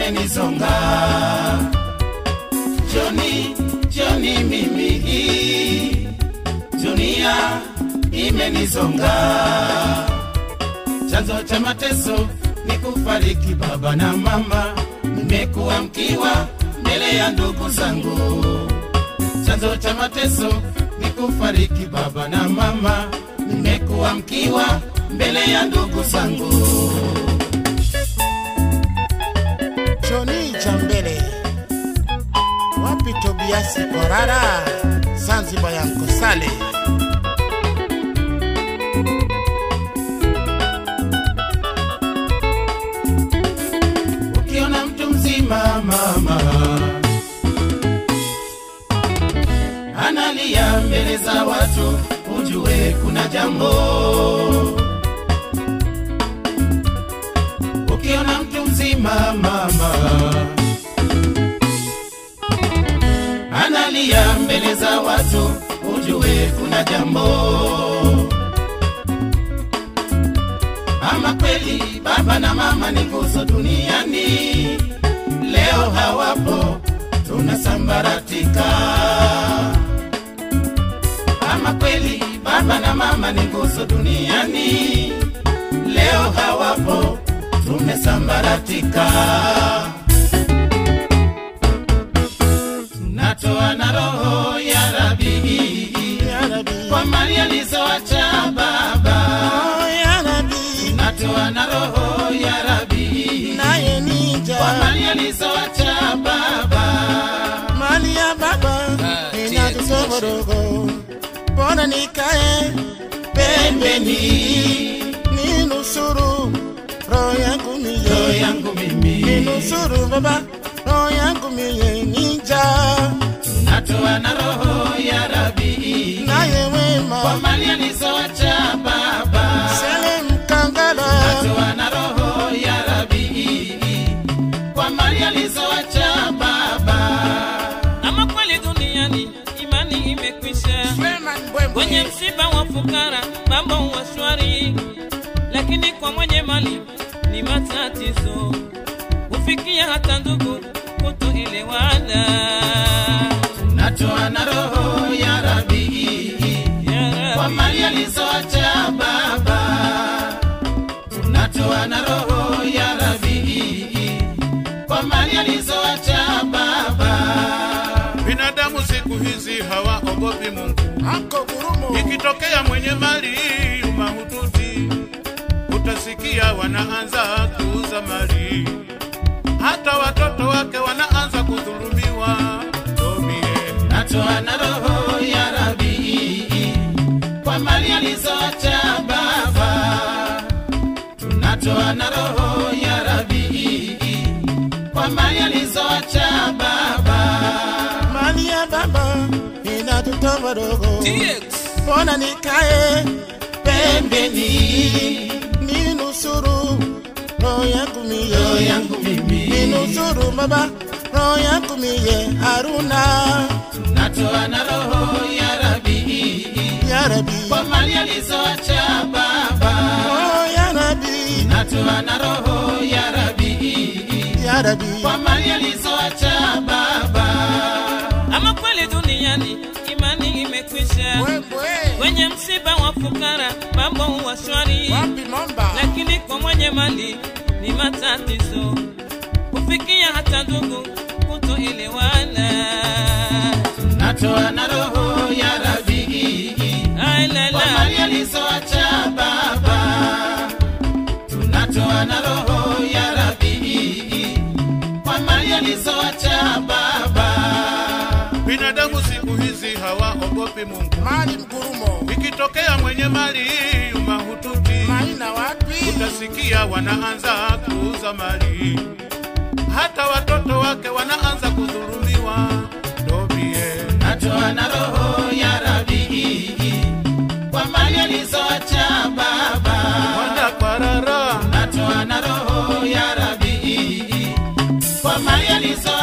imenizonga Joni, Joni mimi hii dunia imenizonga, chanzo cha mateso ni kufariki baba na mama, nimekuwa mkiwa mbele ya ndugu zangu. Chanzo cha mateso ni kufariki baba na mama, nimekuwa mkiwa mbele ya ndugu zangu. Joni Jambele, wapi Tobiasi Korara, Zanzibar ya Nkosale. ukiona mtu mzima mama analia mbele za watu, ujue kuna jambo. Ukiona mtu mzima mama analia mbele za watu, ujue kuna jambo. Ama kweli baba na mama ni nguzo duniani, leo hawapo, tunasambaratika. Ama kweli baba na mama ni nguzo duniani, leo hawapo, tumesambaratika. Tunatoa na roho ya Rabi Ya Rabbi, kwa mali alizoacha baba oh, ya Rabbi, natoa na roho ya Rabi naye nija kwa mali alizoacha baba. mali ya baba Ah, inatutoborogo, mbona nikae pembeni ninusuru roho yangu Roho miye yangu mimi ninusuru baba roho yangu miye nija natoa na roho ya Rabi naye kwa wema mali alizoacha baba. sele mkangala Natoa na roho ya Rabi kwa mali alizoacha baba. Ama kweli duniani imani imekwisha, kwenye msiba wa fukara mambo huwa shwari, lakini kwa mwenye mali ni matatizo, hufikia hata ndugu kutoelewana. Natoa na roho ya Rabi Ya kwa Rabbi, mali alizoacha baba. Tunatoa na roho ya Rabi kwa mali alizoacha baba. Binadamu siku hizi hawaogopi Mungu. Anko Gurumo Ikitokea mwenye mali mahututi, utasikia wanaanza kuuza mali, hata watoto wake wanaanza kudhulumiwa. Tomie Natoa na roho ya Rabi kwa mali alizoacha baba. Tunatoa na roho ya Rabi kwa mali alizoacha baba. mali ya baba inatutoborogo, TX. mbona nikae pembeni ninusuru roho yangu Roho miye yangu mimi ninusuru baba roho yangu miye Haruna natoa na roho ya Rabi ya Rabbi kwa mali alizoacha baba. oh ya Rabbi Natoa na roho ya Rabi ya Rabbi kwa mali alizoacha baba. Ama kweli duniani imani imekwisha, kwenye msiba wa fukara mambo huwa shwari, wapi Momba lakini kwa mwenye mali ni matatizo, hufikia hata ndugu kutoelewana. Natoa na roho ya Rabi Ai la kwa la. mali alizoacha baba. Tunatoa na roho ya Rabi kwa mali alizoacha baba. binadamu siku hizi hawaogopi Mungu. mali mgurumo Ikitokea mwenye mali mahututi, maina wapi utasikia wanaanza kuuza mali, hata watoto wake wanaanza kudhulumiwa. Tomie Natoa na roho ya Rabi kwa mali alizoacha baba. wanda kwarara Natoa na roho ya Rabi kwa mali alizoacha